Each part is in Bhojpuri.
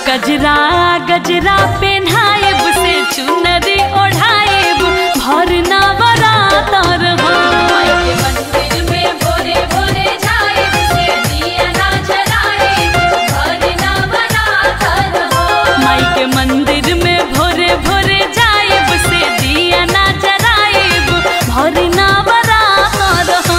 गजरा गजरा पेन्हाएब से चुनरी ओढ़ाएब भर नवरातर हो के मंदिर में भोरे भोरे जाए से दिया ना जलाए घर ना बनाकर हो माई के मंदिर में भोरे भोरे जाएब से दिया ना जराएब भर नवरातर हो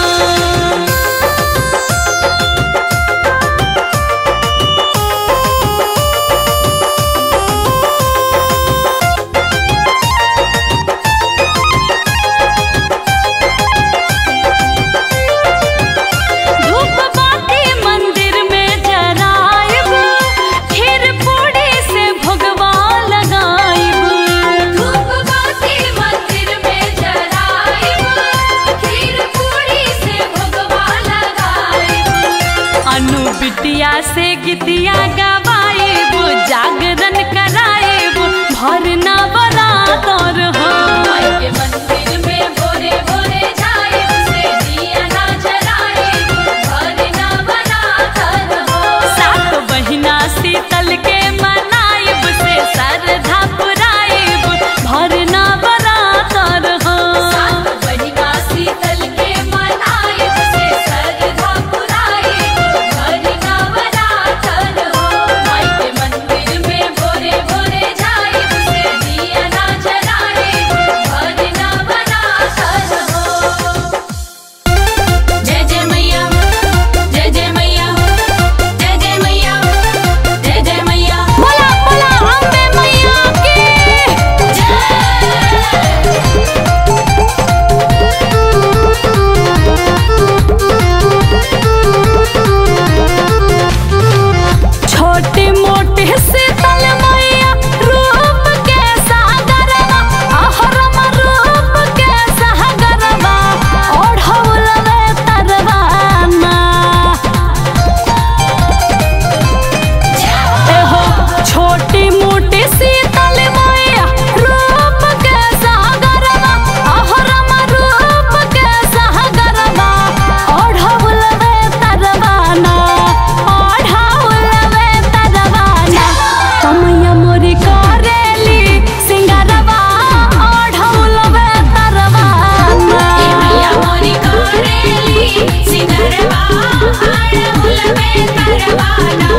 धूप बाती मंदिर में जराएब खीर पूड़ी से भगवा लगाएब धूप बाती मंदिर में जलाए खीर पूरी से भगवा लगाए अनु बिटिया से गीतिया गवाएब जागरण कराएब भर नवरातर हो के मंदिर में भोरे भोरे जाए से दिया ना जलाए घर ना बनाकर हो सात बहिना शीतल के मनाएब से श्रद्धा पुराएब भर नवरातर हो सात बहिना शीतल के मनाए से श्रद्धा पुराए घर ना बनाकर हो माई के मंदिर में भोरे भोरे जाए से दिया ना जलाए घर ना बनाकर हो जय जय मैया जय जय मैया जय जय मैया जय जय मैया बोला बोला अम्बे मैया की जय छोटी मोटी शीतल मैया रूप के सागरवा अहरम रूप के सागरवा ओढ़ौलवे तरवाना एहो छोटी मोटी शीतल मैया रूप के सागरवा अहरम रूप के सागरवा ओढ़ौलवे तरवाना ओढ़ौलवे तरवाना तमैया मोरी करेली सिंगारवा ओढ़ौलवे तरवाना मैया मोरी करेली सिंगरवा आड़हुल में तरवाना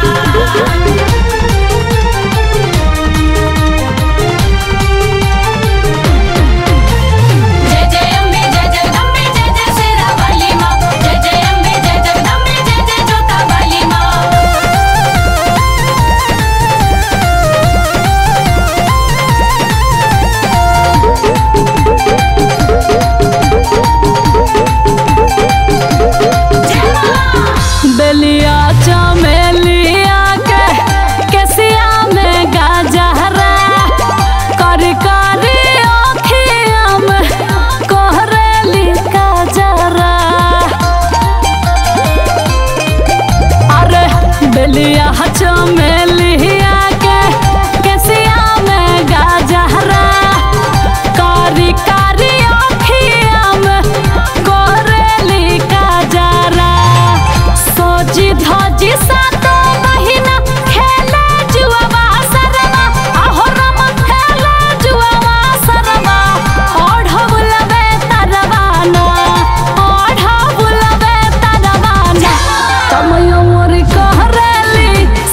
जय जय अम्बे जय जगदम्बे जय जय शेरावाली माँ जय जय अम्बे जय जगदम्बे जय जय जोतावाली माँ जय माँ बेलिया चमेलिया के केसिया में गाजहरा कर करी अखिया में कोहरेली काजरा अरे बेलिया चमेलिया के केसिया में गाजहरा कारी कारी अखिया में कोहरेली काजरा सोजी धजी सातो महीना खेले जुआवा सरवा अहो रम खेले जुआवा सरवा ओढ़ौलवे तरवाना ओढ़ौलवे तरवाना तमयो मोर कहरेली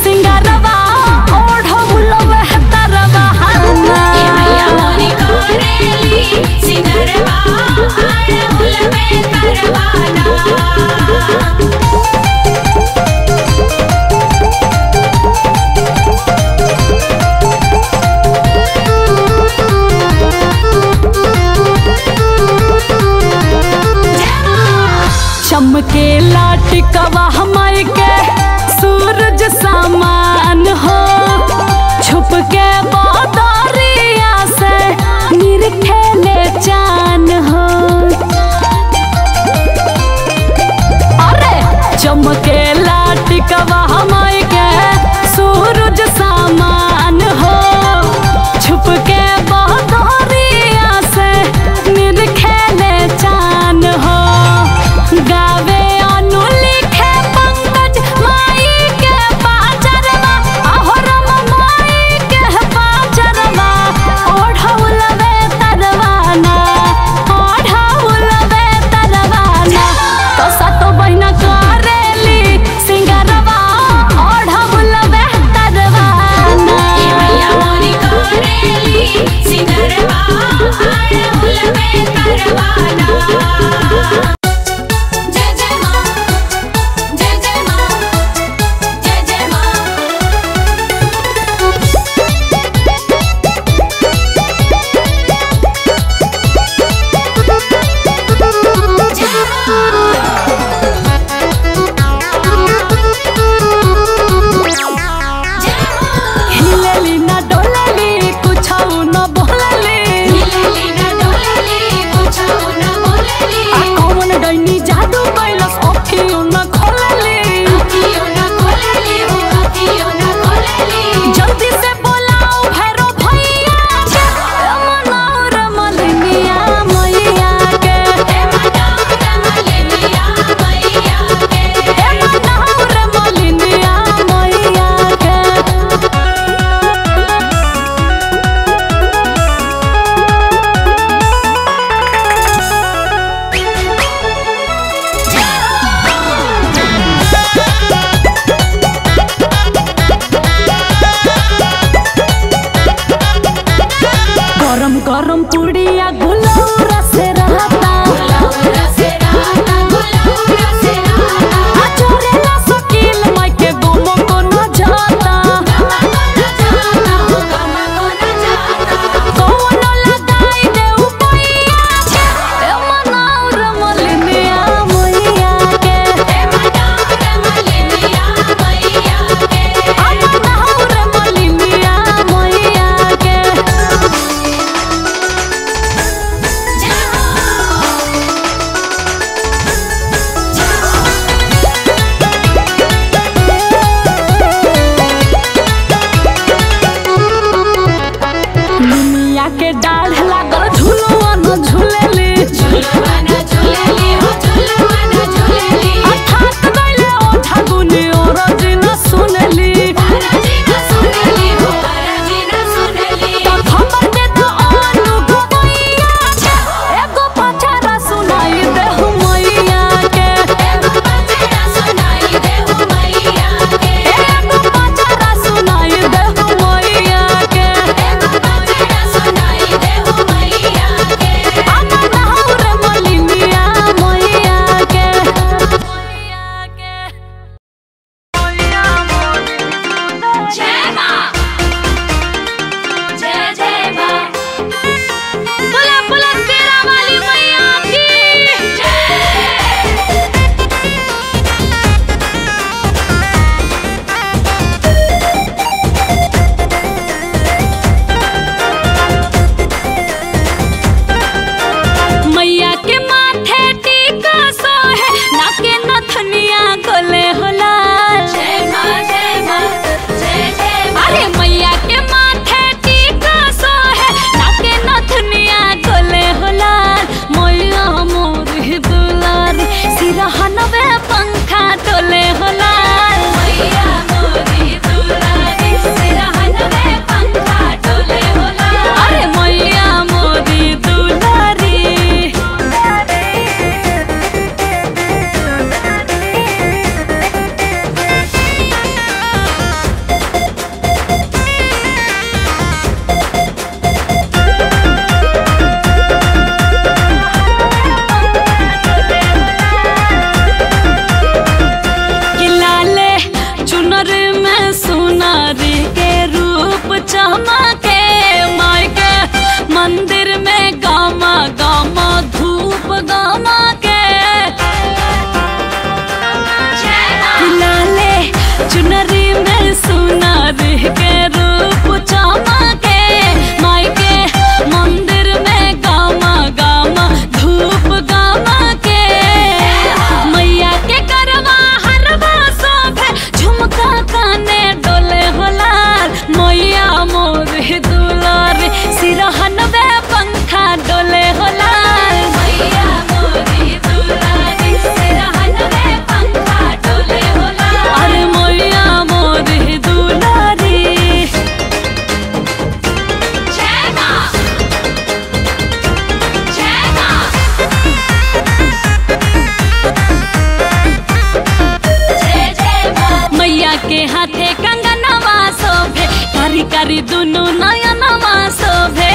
कारी दुनु नयनवा शोभे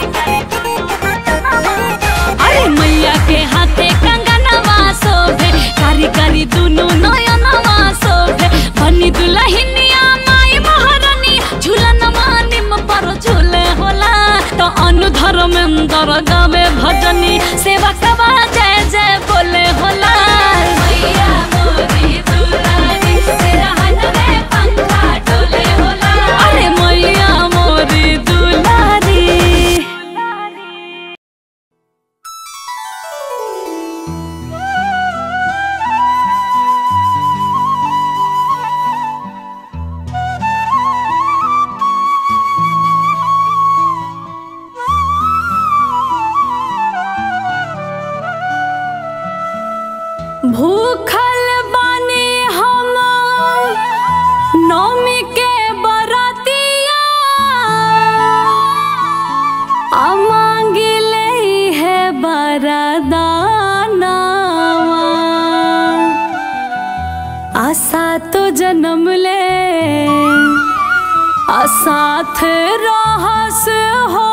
अरे मैया के हाथे कंगनवा शोभे कारी कारी दुनु नयनवा शोभे बनी दुलहिनिया माई महारानी झूलनवा निम पर झूले होला तो अनु धर्मेंद्र गावे भजनी सेवा कवा जय जय बोले होला मैया मोरी दुलारी सिरहन में पंखा डोले होला अरे मैया मोरी दुलारी भूखल बानी हम नौमी के बरतिया आ मांगिले है बरदानावा आशा तो जन्म ले आ साथ रहस हो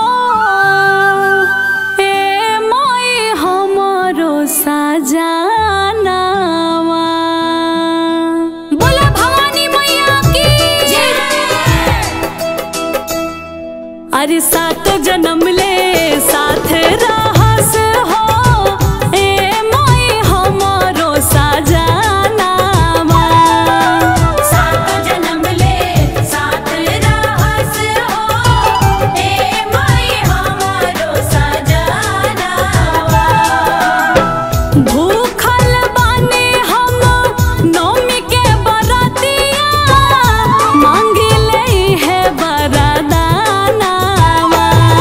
ए माई हमरो सजानावा बोला भवानी मैया की अरे सात जन्म ले साथ रहस हो ए माई हमरो सजानावा सात जन्म ले साथ रहस हो ए माई हमारो सजनावा भूखल बानी हम नौमी के बरतिया मांगिले है बरदानावा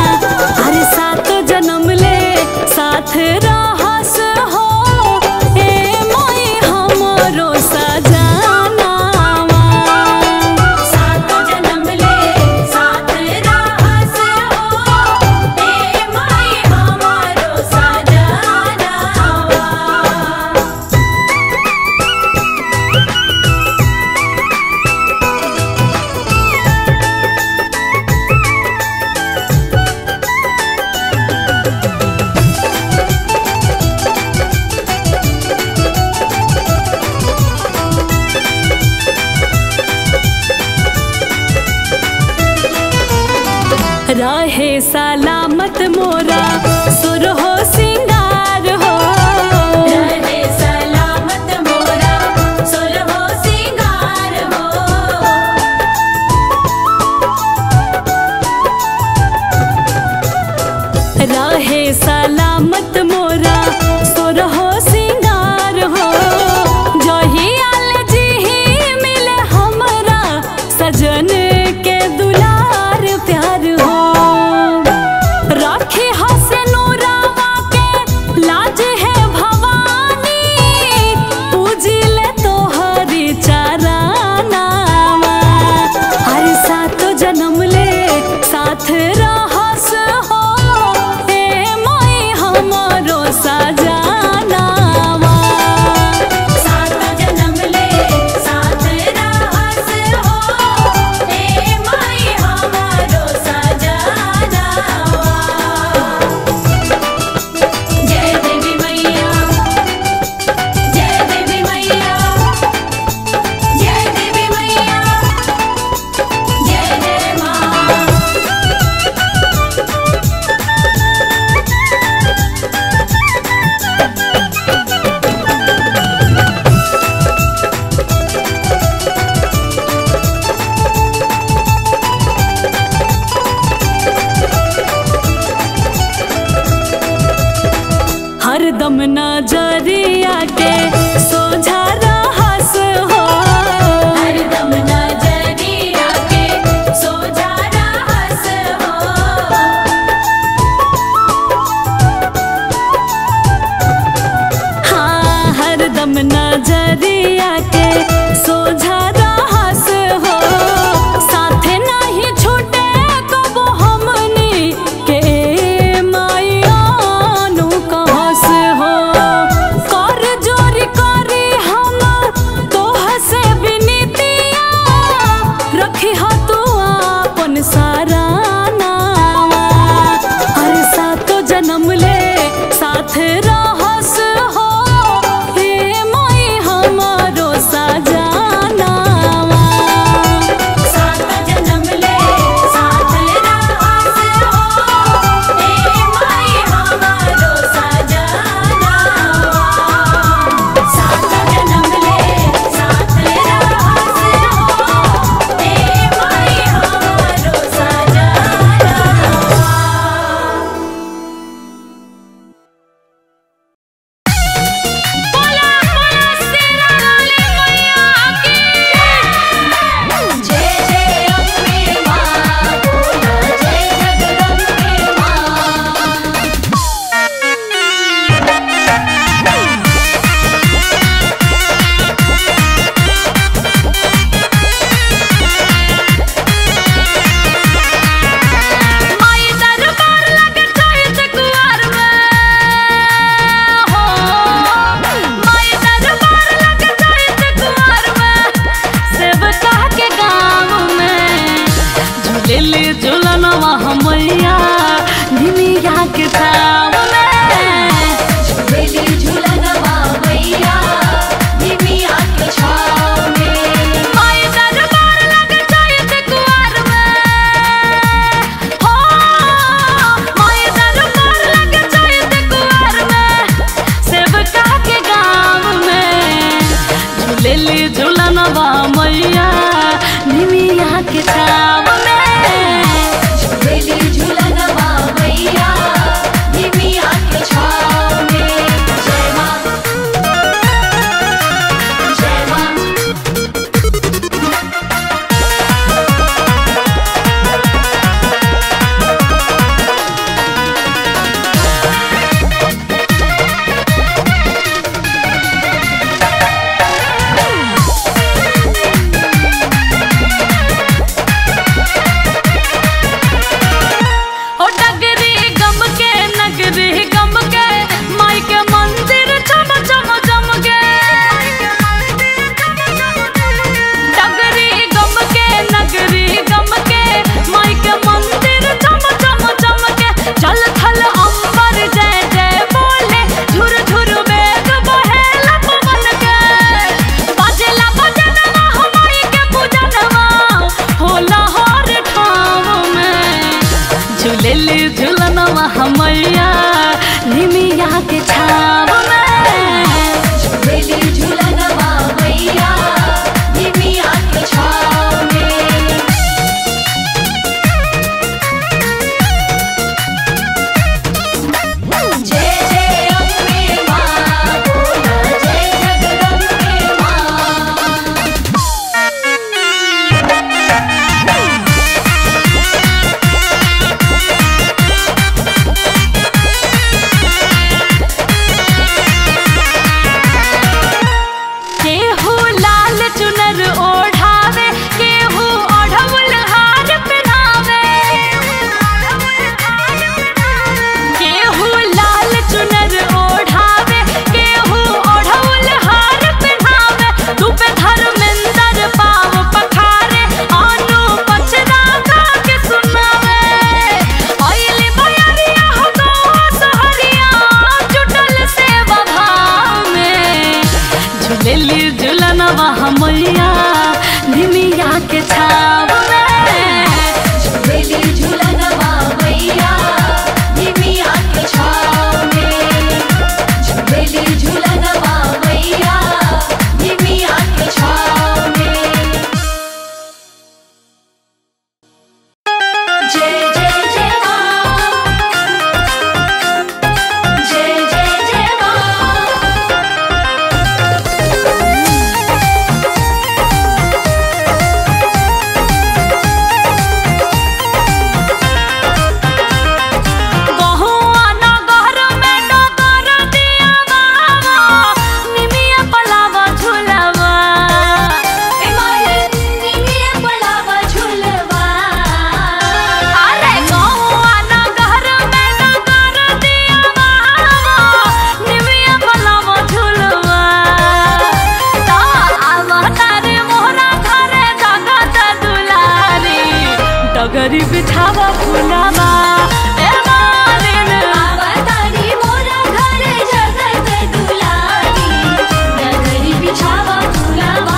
डगरी बिछावा फुलावा ए मालिन आवतारी मोरा घर जगत दुलारी नगरी बिछावा फुलावा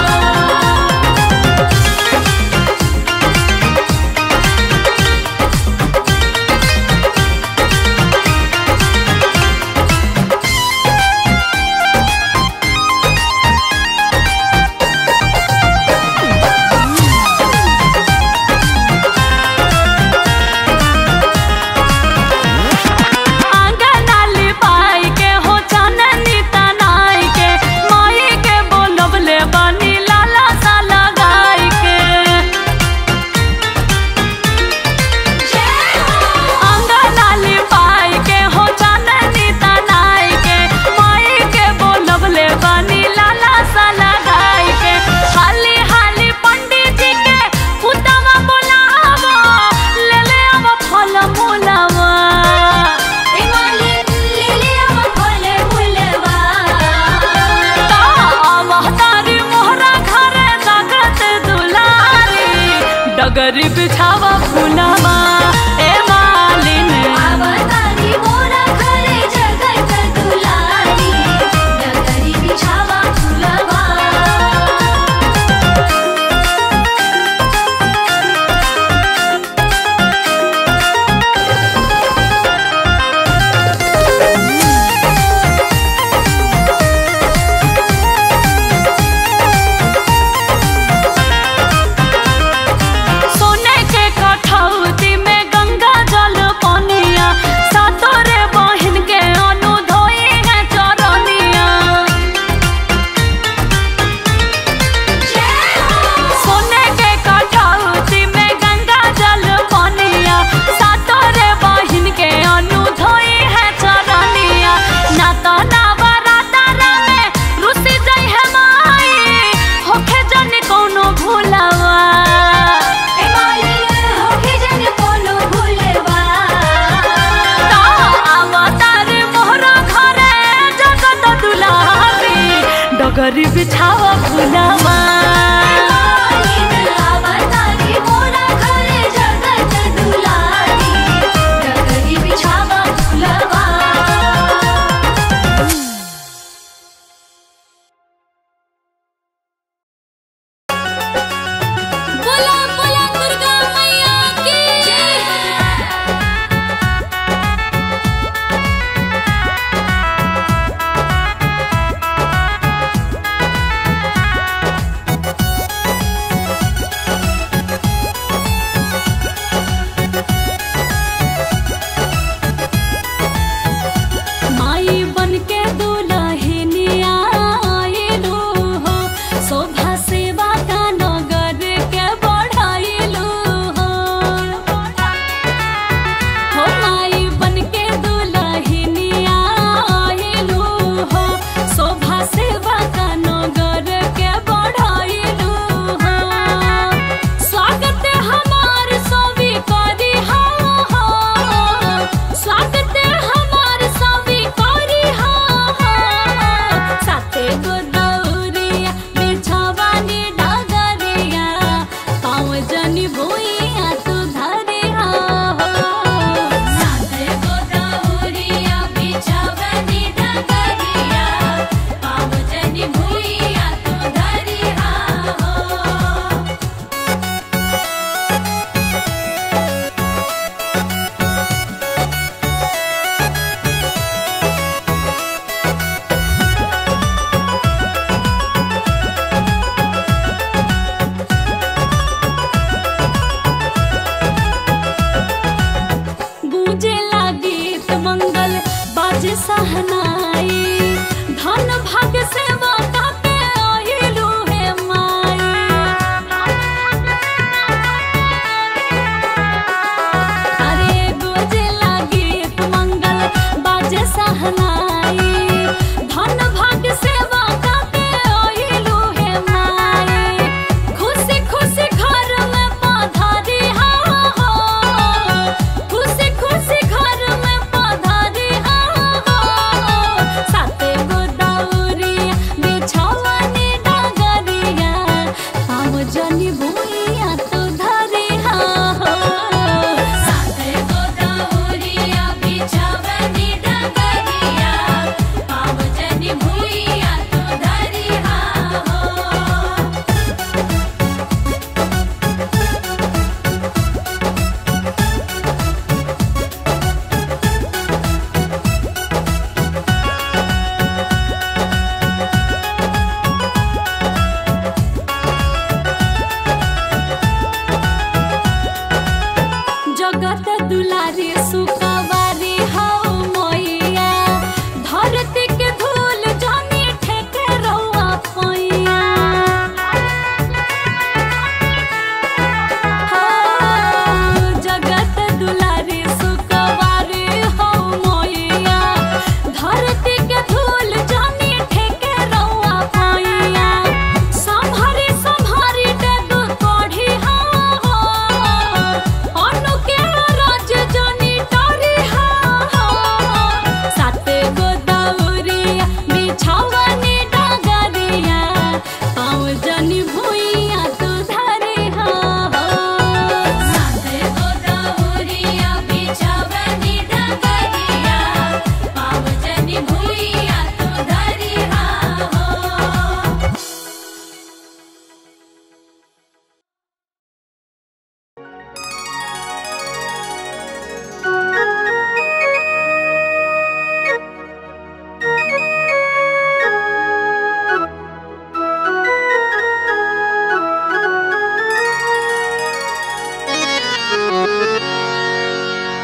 आंगनाली पाई के हो चाननी तनाई के माई के बोलबले बनी लाला सा लगाई के आंगनाली पाई के हो चाननी तनाई के माई के बोलबले बनी लाला सा लगाई के हाली हाली पंडित जी के पुतवा बोलावा ले ले अब फल मूलवा ए मालिन ले ले आवा फल फुलवा महतारी मोहरा घरे जगत दुलारी डगरी बिछावा फुलावा ए मालिन आवतारी मोरा घर जगत दुलारी नगरी बिछावा फुलवा सोने के कठौती में गंगा जल पनिया सातोरे बहिन के अनु धोई है चरनिया सोने के कठौती में गंगा जल पनिया सातोरे बहिन के अनु धोई है चरनिया ना तो नवरात्रा में रुसी जई है माई होखे जन कोनो भूलवा ए मालिन होके जन कोनो भुलवा अवतार मोहरा घरे जगत दुलारी डगरी बिछावा फुलावा मालिन आवतारी मोरा घर जगत दुलारी नगरी बिछावा फुलवा बोला बोला दुर्गा मैया की माई बन के दुलहिनिया आइलू हो शोभा सेवा का नगर के बढ़ाइलू हो हो माई बन के दुलहिनिया आइलू हो शोभा सेवा का नगर के बढ़ाइलू हो स्वागत हमार सभी करी हो हो स्वागत हमार सभी करी हो हो साथे गो दौरिया बिछवानी डगरिया पाँव जनी भुइया तू धरी हो साथे गो दौरिया बिछवनी डगरिया पाव जनी भुइया तू धरिहा हो ए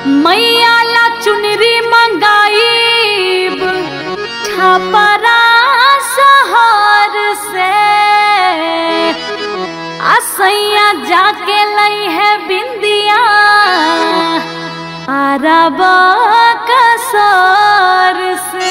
मैया ला चुनरी मंगाईब छपरा शहर से असैया जाके लई है बिंदिया अरब कसर से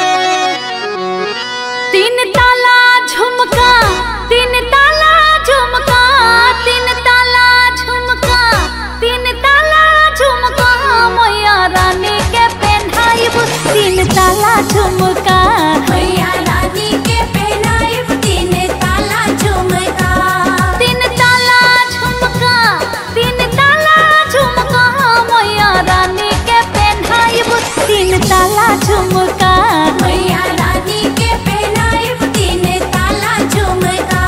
तीन ताला झुमका तीन ताला झुमका तीन ताला झुमका तीन ताला झुमका मैया रानी के पहनाइब तीन ताला झुमका मैया रानी के पहनाइब तीन ताला झुमका तीन ताला झुमका तीन ताला झुमका मैया रानी के पहनाइब तीन ताला झुमका मैया रानी के पहनाइब तीन ताला झुमका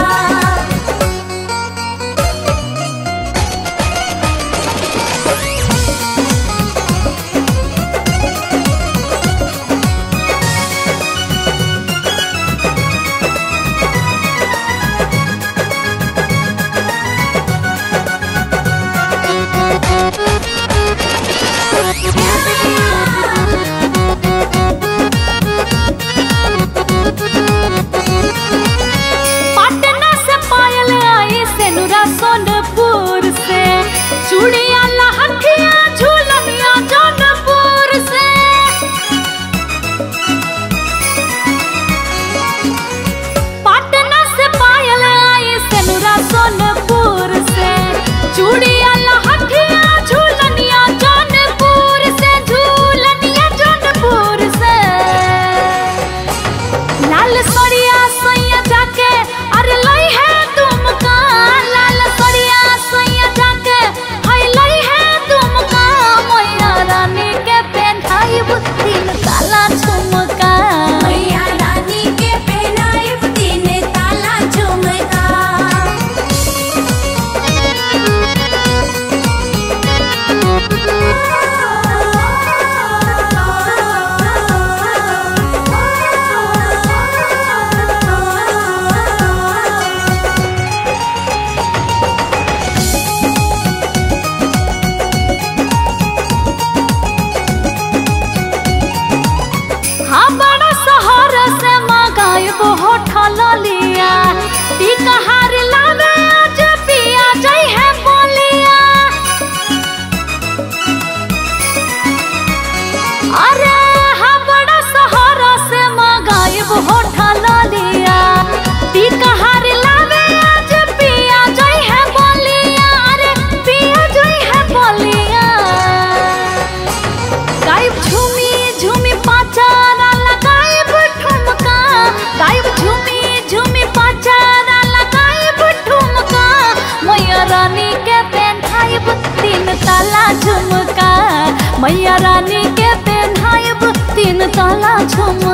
पटना से पायल आई सेनुरा सोनपुर से चूड़िया लहठिया झूलनिया जौनपुर से पटना से पायल आई सेनुरा सोनपुर से चूड़िया लहठिया झूलनिया जौनपुर से झूलनिया जौनपुर से लाल सरिया सैया जाके अरे लई है तुमका लाल सरिया सैया जाके हाय लई है तुमका मैया रानी के पहनाइब तीन ताला झुमका मैया रानी के पहनाइब तीन ताला झुमका हाँ बड़ा शहर से मंगाइब होठल लिया टीका हार लावे आज पिया जई है बोलिया अरे हाँ बड़ा शहर से मंगाइब होठल लिया टीका हार लावे आज पिया जई है बोलिया अरे पिया जई है बोलिया गायब झूमी झूमी पाचारा लगाइब ठुमका गायब झूमी झूमी पाचारा लगाइब ठुमका मैया रानी के पहनाइब तीन ताला झुमका मैया रानी के पहनाइब तीन ताला झुमका